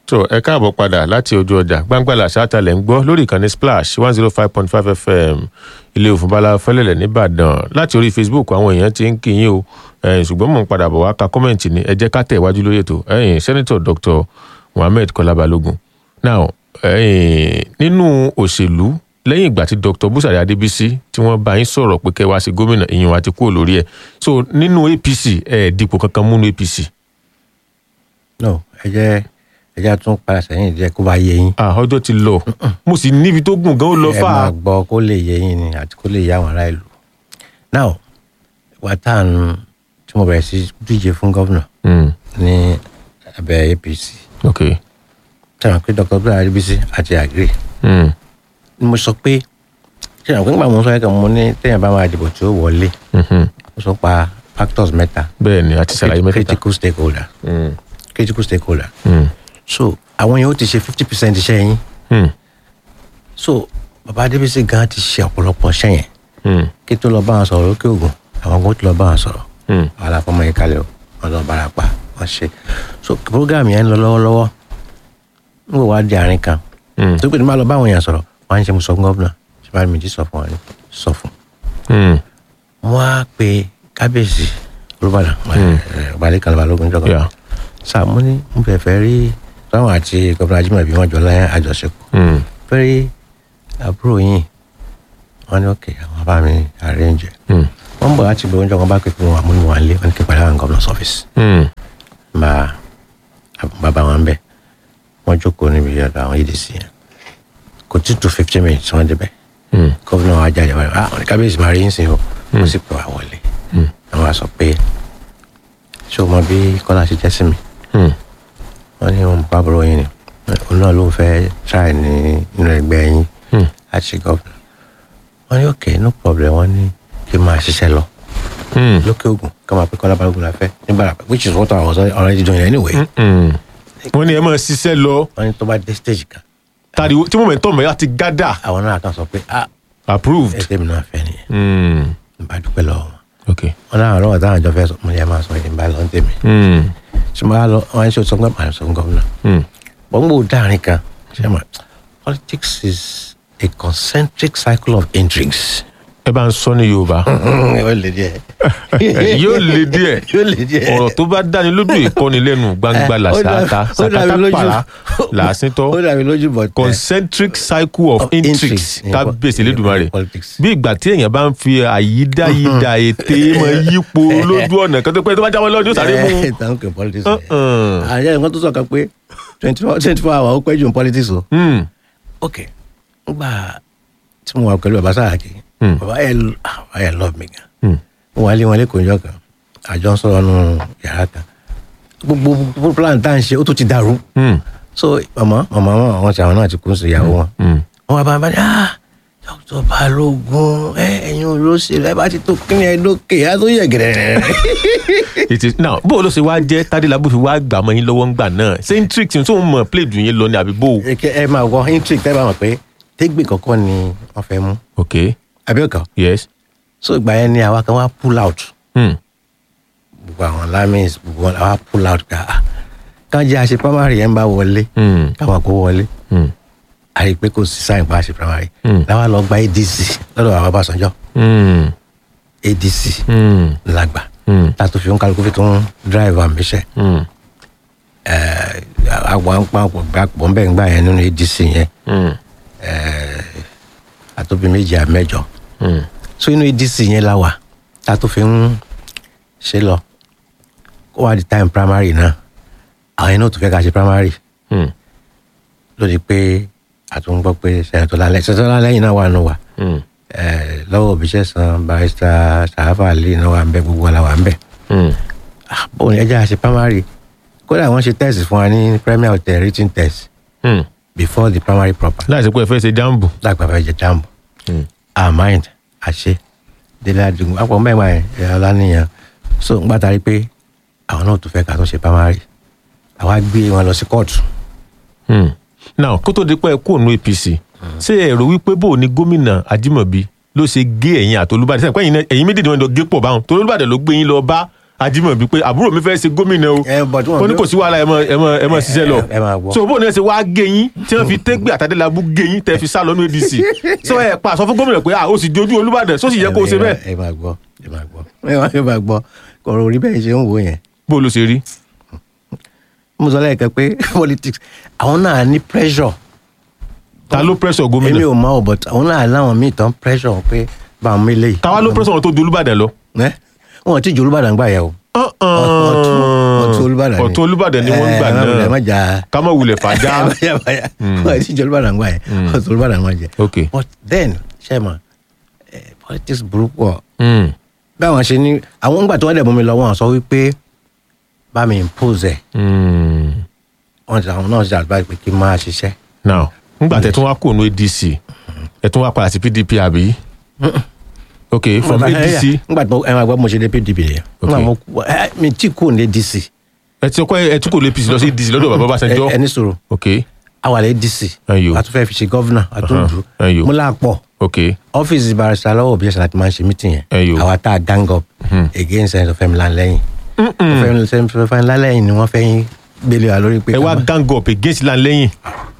tó ẹ káàbọ̀ padà láti ojú ọjà gbangbala ṣáàtàlẹ̀ ń gbọ́ lórí ìkànnì splash one zero five point five fm ilé òfúnbalà fẹlẹ̀lẹ̀ nìbàdàn láti orí facebook àwọn èèyàn ti ń kí yín o ẹ̀yìn ṣùgbọ́n mò ń padà bọ̀ wá ka kọ́mẹ̀ntì ni ẹ jẹ́ ká tẹ̀ iwájú lórí ètò ẹ̀yìn sẹ́nitọ̀ dr mohammed kọlá balógun now ẹ̀yìn nínú òṣèlú lẹ́yìn ìgbà tí dr busari adébísí tí wọ́n bá yín sọ̀rọ̀ pé kẹ́ wá sí gómìnà ìyẹn wa ti kúrò lórí ẹ̀ so nínú apc ẹ̀ dípò kankan múnú apc. no ẹ jẹ́ ẹ jẹ́ tún padà sẹ́yìn díẹ̀ kó bá yé yín. ah ọjọ́ ti lọ mo sì níbi tó gùn gan ó lọ ẹ fà á. máa gbọ́ kó lè yé yín ni àti kó lè yé àwọn ará ìlú. now wà tá à ń tí mo bẹ̀rẹ̀ sí díje fún gómìnà Mm, ní abẹ́ apc ok sẹ́wọ̀n pé dr abdul adébísí àti àgírí mm, ni mo sọ pé sẹ́wọ̀n pé nígbà mo sọ ẹ̀kan mo ní téèyàn bá máa dìbò tí ó wọlé mhm. mo sọ pa factors mẹ́ta bẹ́ẹ̀ ni a ti ṣàlàyé mẹ́tẹ̀ẹ̀ta. critical stakeholder Mm, critical stakeholder mm, so àwọn yẹn ó ti ṣe fifty percent iṣẹ́ yín mm, so baba adébísí gan ti ṣe ọ̀pọ̀lọpọ̀ iṣẹ́ yẹn mm, kí tó lọ bá wọn sọ̀rọ̀ lókè ògùn àwọn kan tó lọ bá wọn sọ̀rọ̀ mm, àwọn aláfọmọ yìí kalẹ̀ o wọn lọ bára pa wọn ṣe so program yẹn ń lọ lọ́wọ́lọ́wọ́ ń wò wá di àárín kan mm, tó pé ní máa lọ bá àwọn èèyàn sọ̀rọ̀ wọn á ń ṣe mo sọ fún gómìnà ṣe bá mi jí sọ fún wọn ni sọ fún mm, wọn á pe kábíyèsí olùbàdàn ọbalẹ̀ kan balógun jọ̀gọ́ yeah, sáà mo ní mo fẹ́ fẹ́ rí táwọn àti gómìnà ajímọ̀bí wọn jọ láyé àjọṣepọ̀ mm, fẹ́ rí àbúrò yìí wọn ní òkè àwọn bá mi arrange mm, wọ́n bọ̀ láti gbóúnjẹ wọn bá pè pé wọn àmúni wọn lé wọn ní kí n padà wọn governor's office mm, bá bàbá wọn bẹ̀ wọ́n jókòó níbi ọ̀dọ̀ àwọn adc yẹn kò tí tó fifteen minutes wọ́n débẹ̀ mm, gómìnà wa jáde wá ah wọn ní kábíyèsí máa rí yín sí o wọ́n sì pè wá wọlé mm, àwọn wa sọ pé ṣé o mọ bí kọ́lá ṣe jẹ́ sí mi mm, wọ́n ní wọn bá bọ̀rọ̀ yín ni òun náà ló ń fẹ́ try ní inú ẹgbẹ́ yín mm, láti ṣe gómìnà wọ́n ní ok no problem wọ́n ní kí n máa ṣiṣẹ́ lọ mm, lókè ogun ká máa pé kọ́lá balógun la fẹ́ ní barapa which is what I was already doing anyway. mm. wọ́n ní ẹ máa ṣiṣẹ́ lọ wọ́n ní tó bá dé stage kan tàbí tí momentum ẹ̀ ti gádà àwọn náà kan sọ pé ah approved. ẹsẹ̀ mi náà fẹ́ nìyẹn Mm, n bá dúpẹ́ lọ́wọ́ wọn. ok wọn náà lọ́wọ́ táwọn àjọ fẹ́ sọ mo ní ẹ máa sọ èdè ń bá lọ ń tèmi. mm, ṣé mo bá lọ wọn ní ṣe sọ pé màá sọ fún gómìnà. mm, wọ́n gbọ́ dáàrin kan ṣé mo politics is a concentric cycle of intrigues. ẹ bá ń sọ ní yorùbá yóò lè díẹ̀. yóò le díẹ̀ yóò lè díẹ̀. ọ̀rọ̀ tó bá dáni lójú ìkọ́ni lẹ́nu gbangba Eh, ó làṣàtà dà- ó dàbí sàkátà lójú- pàrà làásìntọ́ ó dàbí lójú bọ̀ tẹ́. concentric cycle of, Of intrigues intrigues in kábíyèsí po- lẹ́dùnmarè in politics. bí ìgbà tí èèyàn bá ń fi àyídáyídá ète mọ yípo lójú ọ̀nà kan tó pẹ́ tó bá jáwọ́ lọ́dún yóò sáré mú ẹ̀ tán kò politics. Uh-uh. àyẹ̀ nǹkan tó sọ kan pé twenty four twenty four hours ó pẹ́ jù ní politics o. Mm, ok ngbà tí mo wà pẹ̀lú bàbá Sàràkí Hmm. bàbá yẹn bàbá yẹn love me gan mm, mo wà lé wọn lẹ́kọ̀ọ́ ìjọ kan àjọ ń sọ̀rọ̀ nù yàrá kan gbogbo gbogbo plan tá à ń ṣe ó tún ti dàrú mm, so màmá màmá wọn àwọn tí àwọn náà ti kún sí ìyàwó wọn mm. wọn wá bá bá ní ah dr Balógun ẹ ẹ̀yin olóṣèlú ẹ bá ti tó kíni ẹ lókè á tó yẹ gẹ̀rẹ̀ it is now bó o ló ṣe wá jẹ́ tádélábù fi wá gbà mọ́ yín lọ́wọ́ ńgbà náà ṣé intrigue tí wọ́n mọ̀ play dùn yín lọ ni àbí bó o. ẹ máa wọ intrigue tẹ́ bá mọ̀ pé tégbè kọ̀ọ̀kan ni wọ́n fẹ́ mú ok àbí ọ̀kan yes. so ìgbà yẹn ni àwa kan wá pull out Mm, gbogbo àwọn lamis gbogbo wọn àwa pull out ká ah, kàn jẹ́ àṣẹ primary yẹn bá wọlé mm, káwọn kó wọlé mm, a rí i pé kò sí sáyìn pa àṣẹ primary Mm. láwa lọ gba adc lọ́dọ̀ àwọn Ọbásanjọ́ mm, adc mm, làgbà mm, tá a tó fi ń kálukú fi tún drive àmìṣẹ́ mm, àwọn àpapọ̀ àpapọ̀ ń bẹ̀ ń gbà yẹn nínú adc yẹn mm, àtòbí méjì àmẹ́jọ mm. so inú adc yẹn la wà tá a tó fi ń ṣe lọ kó wá di time primary náà àwọn yẹn náà tó fẹ́ ká ṣe primary Mm, lórí pé àtúngbọ́ pé sẹ́yìn lálẹ́ sẹ́yìn lálẹ́ yìí náà wà nù wá mm, lọ́wọ́ òbíṣẹ́ san barista sàáfà lè náà wà ń bẹ gbogbo wa la wà ń bẹ. mm. bóun ni ẹja ṣe primary kódà wọ́n ṣe test fún wa ní premier hotel written test Mm. before the primary proper láìsí pé ẹ fẹ́ ṣe jambu. lágbà fẹ́ jẹ jamb Mm. our mind àṣẹ délé àdìgún àpò mẹ́wàá ẹ̀ ẹ̀ ọlánìyàn so ń gbàtàrí pé àwọn náà tó fẹ́ ká tó ṣe primary àwa gbé wọn lọ sí kóòtù Mm. now kó tó di pé ẹ kú òun apc ṣé ẹ rò wípé bó o ní gómìnà ajímọ̀bí ló ṣe gé ẹ̀yìn àti olúbàdàn sẹ́yìn pé ẹ̀yin méjèèjì wọn lọ gé pọ̀ báwọn torí olúbàdàn ló gbé yín lọ bá Ajímọ̀bí pé àbúrò mi fẹ́ ṣe gómìnà o ẹ but wọn ó ní kò sí wàhálà ẹ mọ ẹ mọ ẹ mọ ṣiṣẹ́ lọ ẹ máa gbọ́. so bóun náà ṣe wá gẹyìn tí wọ́n fi tẹgbẹ àtàdélábù gẹyìn tẹ fi sá lọ ní ADC so ẹ pa àsọ fún gómìnà pé ah ó sì dojú Olúbàdàn só sì yẹ kó o ṣe bẹ́ẹ̀ ẹ máa gbọ́ ẹ máa gbọ́ ẹ máa- ẹ máa gbọ́ kọ̀rọ̀ orí bẹ́ẹ̀ ṣe ń wò yẹn bó ló ṣe rí mo sọ lẹ́ẹ̀kan pé politics àwọn náà ní pressure ta ló pressure èmi gómìnà ò mọ̀ ọ́ but àwọn náà láwọn míì tán pressure pé bá àwọn mélé yìí. táwa ló pressure wọn tó di Olúbàdàn lọ. ẹ wọn ò tí ju Olúbàdàn gbà yẹ o ọ̀tún ọ̀tún Olúbàdàn ni ọ̀tún Olúbàdàn ni wọ́n gbà ẹ, ẹ má náà jà ká má wulẹ̀ fàájà. wọn ò tí ju Olúbàdàn gbà yẹ ọ̀tún Olúbàdàn wọn jẹ ok but then ṣe mọ politics burúkú ọ Mm. báwọn ṣe ní àwọn ńgbà tí wọ́n dẹ̀ mú mi lọ wọn sọ wípé bá mi impose ẹ̀ Mm. wọ́n ti àwọn náà ṣe àdúrà pé kí n máa ṣiṣẹ́ now ngbà tẹ tún wá kúrò ní ADC ẹ tún wá padà sí PDP àbí ok from ADC ńgbà tí mo ẹ máa gbọ́ mo ṣe dé PDP yẹn Ok. ńgbà mo kú ẹ mi tí kúrò ní ADC ẹ ti kọ́ ẹ tún kò lè APC lọ sí ADC lọ́dọ̀ bàbá ẹ Ọbásanjọ́ ẹ ní sọ̀rọ̀ ok awàlẹ̀ ADC Ẹyọ. a tún fẹ́ fi ṣe gọ́vnà a tún Ahan, dù ẹyọ. mo là pọ̀ ok ọ́fíìsì barista lọ́wọ́ òbí ẹ̀sán láti máa ń ṣe mítìn yẹn Ẹyọ. àwa tá a gang up against ẹ̀sán Fẹ́mi Lanlẹ́yìn Fẹ́mi Lanlẹ́yìn ni wọ́n fẹ́ yín gbélé wa lórí pé ẹ wá ká má- gang up against Lanlẹ́yìn.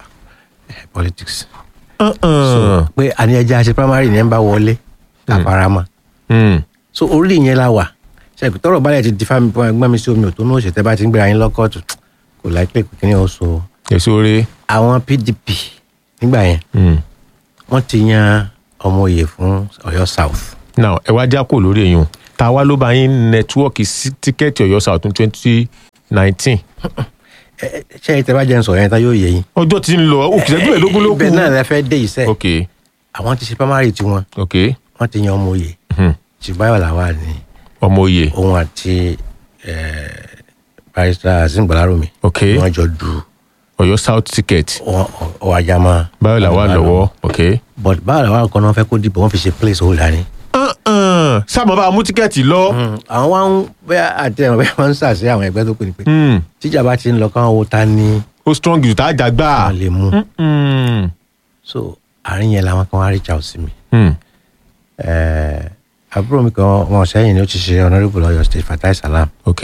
politics Uh-uh. pé àní ẹja ṣe primary ní ẹ̀ ń bá wọlé àfaramọ́ Mm. so orí yẹn la wà ṣe tọrọ balẹ̀ ti di fámi gbọ́n mi sí omi òtún náà ṣètẹ́ bá ti ń gbéra yín lọ́kọ̀tù kò láìpẹ́ kò kíní ó so èso rẹ àwọn PDP nígbà yẹn Mm. wọ́n ti yan ọmọ òye fún Ọ̀yọ́ South now ẹ wá já kò lórí èèyàn ta wá ló bá yín nẹtíwọ́ọ̀kì sí tíkẹ́ẹ̀tì Ọ̀yọ́ South twenty nineteen Ẹ- ẹ- ṣé ìtẹ́ bá jẹ́ ń sọ̀rọ̀ yẹn tán yóò yẹ yín. ọjọ́ tí ń lọ òkìṣẹ́jú mélòógún ló kù. ibẹ̀ náà lẹ fẹ́ dé iṣẹ́ ok àwọn ti ṣe primary tiwọn ok wọ́n ti yan ọmọ òye Mhm. ṣùgbọ́n làwà ní ọmọ òye òun àti eh, barrister Azeem Gbalaromi ok wọ́n jọ du Ọ̀yọ́ South ticket ọwọ́ ajá máa. báyọ̀ làwa lọ́wọ́ ok. but báwo làwọn kan náà fẹ́ kó dìbò wọ́n fi ṣe place holder ni. Uh-uh. sáà mo bá a mú tíkẹ́ẹ̀tì lọ. àwọn wa ń bẹ́ẹ̀ àti ẹ̀rọ bẹ́ẹ̀ wọ́n ń sàṣẹ àwọn ẹgbẹ́ tó pè ní pé Mm. tíjà bá ti ń lọ káwọn wo ta ni ó strong jù tá a jà gbà. wọ́n lè mú Mm. so àárín yẹn làwọn kan wá reach out sí mi. Mm. Eh, àbúrò mi kan wọn sẹ́yìn ni ó ti ṣe honourable Ọ̀yọ́ state Fatai Salam ok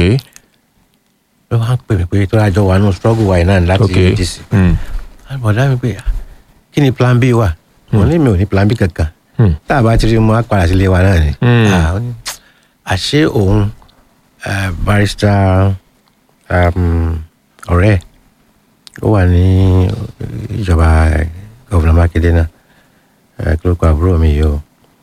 ló wá ń pè mí pé tó dájọ́ wà nù struggle wa yìí náà láti ok ADC. Mm. àbọ̀dá mi pé kí ni plan B wà mo ní mi ò ní plan B kankan Mm. tá a bá ti rí mu á padà sílé wa náà ni. Mm. Ah, ó ní, àṣé òun eh, barrister um, ọ̀rẹ́ ẹ̀, ó wà ní ìjọba gọ́vùnà Mákindé náà eh, kí ló kọ àbúrò mi yìí o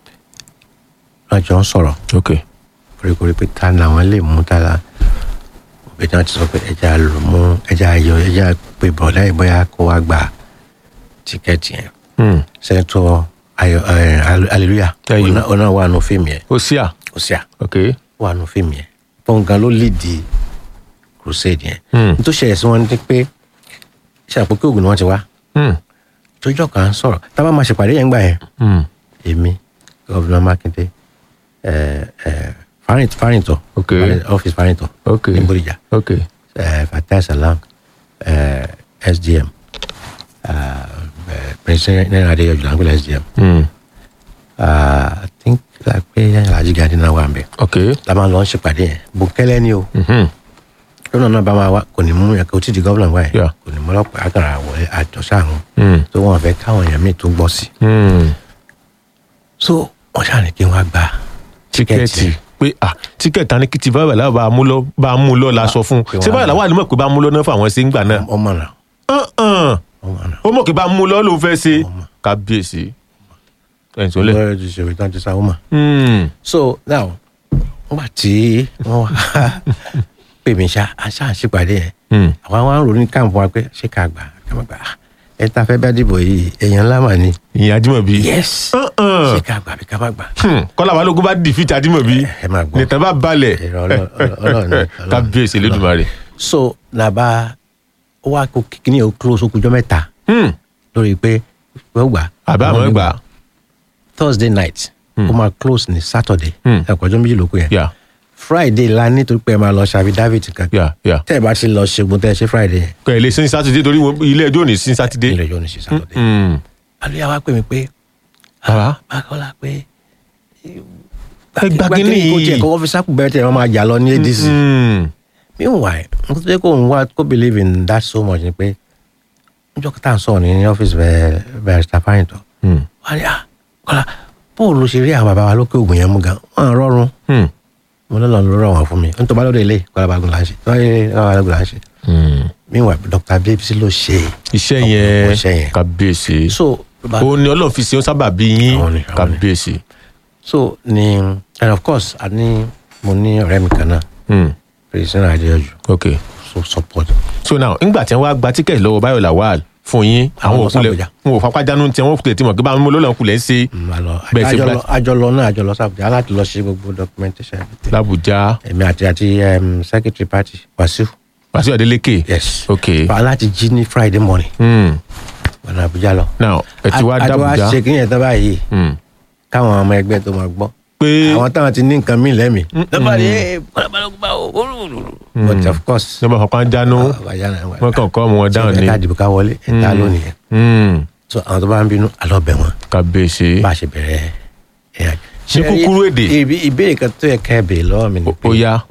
wọ́n jọ ń sọ̀rọ̀ ok koríkorí pé ta làwọn lè mú ta la òbí náà ti sọ pé ẹja lò mú ẹja ayọ̀ ẹja pé bọ̀dá yìí bóyá kó wá gba tíkẹ́ẹ̀tì yẹn Mm. sẹ́ńtọ̀ ayọ̀ ẹ̀ hallelujah Ayọ̀. ọ̀nà ọ̀nà wà nù fíìmù yẹn ó sí à kò sí à ok wà nù fíìmù yẹn fún gan ló lìdí crusade yẹn Mm. nítorí ṣẹlẹ̀ sí wọn ni pé ṣàpòkè ògùn ni wọ́n ti wá Mm. tójọ́ kan ń sọ̀rọ̀ tábà máa ṣèpàdé yẹn gbà yẹn Mm. èmi gọ́vùnà Mákindé ẹ̀ ẹ̀ Fáyìntọ̀ Fáyìntọ̀ Ok. ọ́fíìsì Fáyìntọ̀ ok ní Bódìjà ok uh, Fatai Salam, uh, SDM, uh, uh, Prince Nena Adeyoju Langolo SDM. Mm. Uh, I think like pé Alhaji Gani náà wà nbẹ. ok La máa lọ ṣèpàdé yẹn. Bùkẹ́lẹ́ ni o. Mhm. Lọ́nà náà bá máa wá kò ní mú yẹn kó tí di gọ́vùnà wá yẹn. Yeah. Kò ní mú ọlọ́pàá àkàrà wọlé àjọṣe àwọn. Mm. Tó wọn fẹ́ káwọn èèyàn míì tó gbọ́ sí. Mm. So wọ́n ṣáà ní kí wọ́n á gba tíkẹ́ẹ̀tì pé ah tíkẹ́ẹ̀tì tani kìtì báyọ̀ làwọn bá a mú lọ bá a mú lọ la sọ fún pé ṣé wọ́n á báyọ̀ làwọn àlùmọ̀ pé bá a mú lọ náà fún àwọn ṣe ń gbà náà. ọmọ náà. Uh-uh. Ọmọ náà. ó mọ̀ kí bá a mú lọ ló ń fẹ́ ṣe kábíyèsí ẹ̀yìn tó lẹ̀. Lọ́rọ̀ ti ṣèwé tán ti sáwọ́ mà. Mm. so now nígbà tí wọ́n wá pè mí ṣá aṣá àṣìpàdé yẹn Mm. àwọn àwọn àrùn ní káàmù wa pé ṣé ká gbà ká má gbà á. ẹ ta fẹ́ bá dìbò yìí èèyàn ńlá mà ní. ìyẹn Ajímọ̀bí. yes Uh-uh. ṣé ká gbà bí ká má gbà. Hmm. kọ́lá balógun bá dìfìtì Ajímọ̀bí ẹ máa gbọ́ nìtàn bá balẹ̀ Èrò Ọlọ́- Ọlọ́- Ọlọ́run ni, Ọlọ́run. kábíyèsí Elédùmarè. so nàbà ó wá kó kíní yẹn ó close okùnjọ́ mẹ́ta Hmm. lórí pé wọ́n gbà. àbá àmọ́ gbà. thursday night ó máa close ní saturday Hmm. ẹ̀kọ́jọ́ méjì ló kù yẹn yà friday la nítorí pé ẹ máa lọ ṣàbí david kankan yà yà. tẹ́ ẹ bá ti lọ ṣègùn tẹ́ ẹ ṣe friday yẹn kọ́ ẹ̀ lè sin sátidé torí wọn- ilé ẹjọ́ ò ní sin sátidé. ilé ẹjọ́ ní ṣe saturday. Hmm. alóyà wa pè mí pé bàbá bákọ́lá pé ẹ gba kínní kó tiẹ̀ yìí. kó wọ́n fi sáàpù bẹ́ẹ̀ tẹ̀ wọ́n máa jà lọ ní adc Mm. meanwhile n tó yẹ kó n wá kó believe in that so much ni pé njọ́ kí tá à ń sọ̀rọ̀ ní ọ́fíìsì bẹ́ẹ̀ bẹ́ẹ̀ Mr. Fáyìntàn Mm. wọ́n á ní ah kọ́lá bóòlù ló ṣe rí àwọn bàbá wa lókè ògùn yẹn mú gan wọ́n á rọrùn Mm. mo ní lọ́nà ló rọ̀ wọ́n fún mi n tó bá lóde ilé kọ́lá bagun là ń ṣe tó bá yẹ kọ́lá bagun là ń ṣe Mm. meanwhile Dr. Abdul ló ṣe iṣẹ́ ọ̀pọ̀lọpọ̀ iṣẹ́ yẹn yẹn. kábíyèsí so ba- ó ní ọlọ́run fi ṣe ó sábà bí yín Àwọn ni, àwọn ni. kábíyèsí. so ni and of course a ní mo ní ọ̀rẹ́ mi kan náà Mm. Christian Adéọjù ok so support so now ńgbà tí wọ́n wá gba tíkẹ́ẹ̀tì lọ́wọ́ Báyọ̀ Lawal fún yín Àwọn àwọn lọ òkulẹ̀ s'Àbújá. wọn ò fapá jánu tí wọ́n kulẹ̀ tí mọ̀ pé báwọn olólùwọ̀n kulẹ̀ ń ṣe Mm, a lọ Bẹ́ẹ̀ ṣe àjọlọ black- àjọlọ náà àjọlọ sábùjá láti lọ ṣe gbogbo documentation everything. l'Abuja èmi àti àti um, secretary party Wasiu Wàsíù Adélékè yes ok pa láti jí ní Friday morning mm. ọ̀nà Àbújá lọ. now ẹ ti wá àti wá d'Abuja ṣe kí yẹn tán báyìí Mm. káwọn ọmọ ẹgbẹ́ tó máa gbọ́ pé àwọn táwọn ti ní nǹkan míì lẹ́mìí. lọ́ba ni ẹ kọ́lábàlọ́gbà o but of course. nígbà fapá jánu àbájá náà wà. wọ́n kàn kọ́ ọmọ wọn dáhùn ní ẹ̀ka àdìbò ká wọlé ẹ̀ta lónìí yẹn. Mm. so àwọn tó bá ń bínú alọ́ bẹ̀ wọ́n kábíyèsí bá a ṣe bẹ̀rẹ̀ ẹ̀yà. Ní kúkúrú èdè. Ìbí- ìbéèrè kan tó yẹ ká ẹ béèrè lọ́wọ́ mi ni ó yá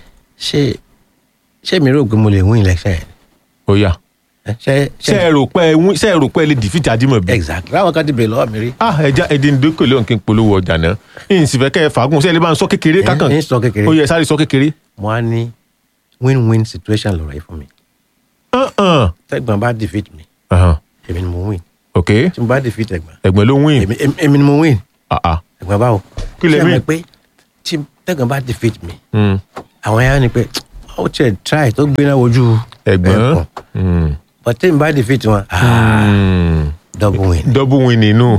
ṣé ṣé mi rò pé mo lè win election yẹn ó yá Eh, ṣé ṣe ẹ rò pé ẹ wí- ṣe ẹ rò pé ẹ lè dìfìtì Ajímọ̀bí exactly láwọn kan ti béèrè lọ́wọ́ mi rí. ah ẹja ẹdí ń dókè lóhùn kí n polówó ọjà náà yìí sì fẹ́ kẹ́ ẹ fàágùn ṣe ẹ lè bá ń sọ kékeré kákan ń sọ kékeré. ó yẹ sáré sọ kékeré. mo á ní win-win situation lọ́rọ̀ yìí fún mi Uh-uh. tẹ́gbọ̀n bá defeat mi Uh-huh. èmi ni mo win ok tí mo bá defeat ẹ̀gbọ́n ẹ̀gbọ́n ló win èmi èmi- èmi ni mo win Ah, ah. ẹ̀gbọ́n báwo. Kí lẹ Ṣé ẹ mean? mọ̀ pé tí tẹ́gbọ̀n bá defeat mi Mm. àwọn yẹn á ní pé ó tiẹ̀ try tó gbéná wojú ẹ̀gbọ́n Mm. but tí mo bá defeat wọn ah, Mm. double win double win nínú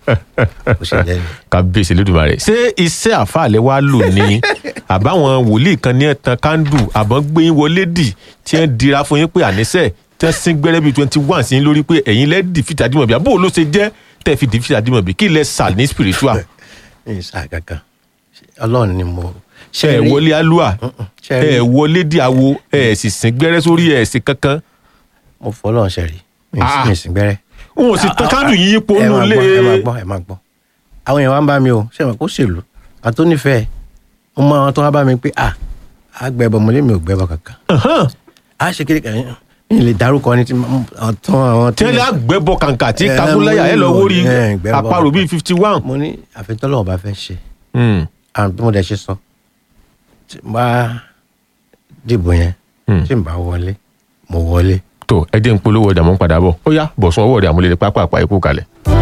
ó ṣe jẹ́ ni. kábíyèsí lódùmarè ṣé iṣẹ́ àfàlẹ́ wa lò ní àbáwọn wòlíì kan ní ẹ̀tàn kándù àbọ̀n gbé yín wọlé dì tí ẹ̀ ń dira fún yín pé àníṣe tí wọ́n sín gbẹ́rẹ́ bíi twenty one sí yín lórí pé ẹ̀yin lẹ́ dìfìtì Ajímọ̀bí àbó ló ṣe jẹ́ tẹ́ fi dìfìtì Ajímọ̀bí kí lẹ sà ní spiritual ní sáà kankan ọlọ́run ni mo. ṣe ẹ̀ rí- wọlé alúà ṣe rí- ẹ̀ wọlé díàwó ẹ̀ sì sín gbẹ́rẹ́ sórí ẹ̀ sí kankan mo fọlọ́run ṣe rí mi Ah. sì- mi sì gbẹ́rẹ́. n ò sì tán kándù yín yípo ẹ nù máa lé gbọ́ ẹ máa gbọ́ ẹ máa gbọ́ àwọn èèyàn wá ń bá mi o ṣé wọn kó ṣèlú àti onífẹ̀ẹ́ mo mọ àwọn tó wá bá mi pé à á gbẹbọ mo lé mi ò gbẹbọ kankan Ahan. á ṣe kékeré kan mi lè dárúkọ ní ti àwọn tó àwọn tí wọ́n lé àgbẹ̀bọ kàǹkà tí Ẹ, kakúláyà ẹ̀ lọ mo wórí ní, ẹ, gbẹ́bọ. àparò bíi fifty one. mo ní àfitọ́lọ́wọ́ bá fẹ́ ṣe àwọn bí mo dẹ̀ ṣe sọ tí n bá dìbò yẹn Hmm. tí n bá wọlé mo wọlé tó ẹ jẹ́ ń polówó ọjà mọ́ ń padà bọ̀ ó yá bọ̀sùn ọwọ́ rẹ̀ àmúlẹ̀ pápá àpá ikú kalẹ̀.